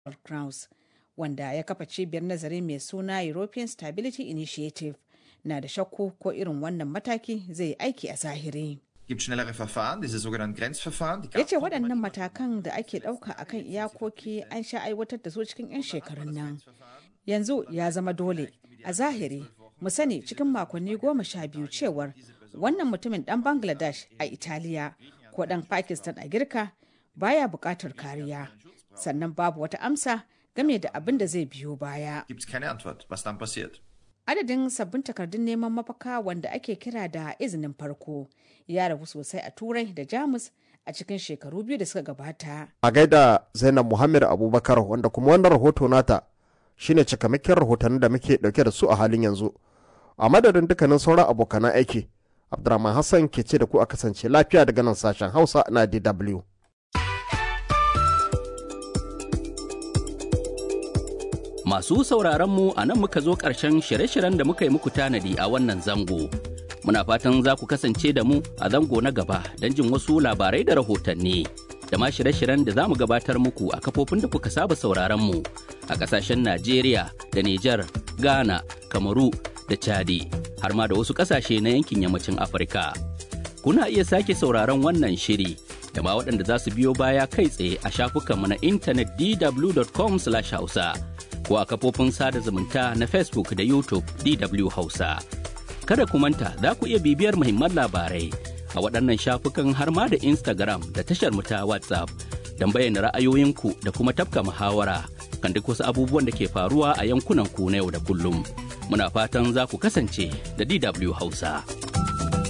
Kraus wanda ya kafa cibiyar nazari mai suna European Stability Initiative na da shakku ko irin wannan mataki zai yi aiki a zahiri. gibt schnellere Verfahren, diese sogenannten Grenzverfahren. Die ya ce gab's auch waɗannan immer. matakan da ake ɗauka a kan iyakoki an sha aiwatar da su cikin 'yan shekarun nan yanzu ya zama dole a zahiri mu sani cikin makonni goma sha biyu cewar wannan mutumin ɗan bangladesh a italiya ko ɗan pakistan a girka baya buƙatar kariya sannan babu wata amsa game da abin da zai biyo baya Gibt es keine Antwort, was dann passiert. adadin sabbin takardun neman mafaka wanda ake kira da izinin farko ya ragu sosai a turai da jamus a cikin shekaru biyu da suka gabata a gaida zainab muhammad abubakar wanda kuma wannan rahoto nata shine cikamakin rahotannin da muke dauke da su a halin yanzu a madadin dukkanin sauran abokanan aiki abdurrahman hassan ke ce da ku a kasance lafiya daga nan sashen hausa na dw Masu sauraron mu a nan muka zo ƙarshen shirye-shiryen da muka yi muku tanadi a wannan zango. Muna fatan za ku kasance da mu a zango na gaba don jin wasu labarai da rahotanni. Da ma shirye-shiryen da za mu gabatar muku a kafofin da kuka saba sauraron mu a ƙasashen Najeriya da Nijar, Ghana, Kamaru da Chadi, har ma da wasu ƙasashe na yankin yammacin Afirka. Kuna iya sake sauraron wannan shiri da ma waɗanda za su biyo baya kai tsaye a shafukanmu na intanet dw.com/hausa. ko a kafofin sada zumunta na Facebook da YouTube DW Hausa. Kada ku manta za ku iya bibiyar muhimman labarai a waɗannan shafukan har ma da Instagram da tashar mu ta WhatsApp don bayyana ra'ayoyinku da kuma tafka muhawara kan duk wasu abubuwan da ke faruwa a yankunan ku na yau da kullum. Muna fatan za ku kasance da DW Hausa.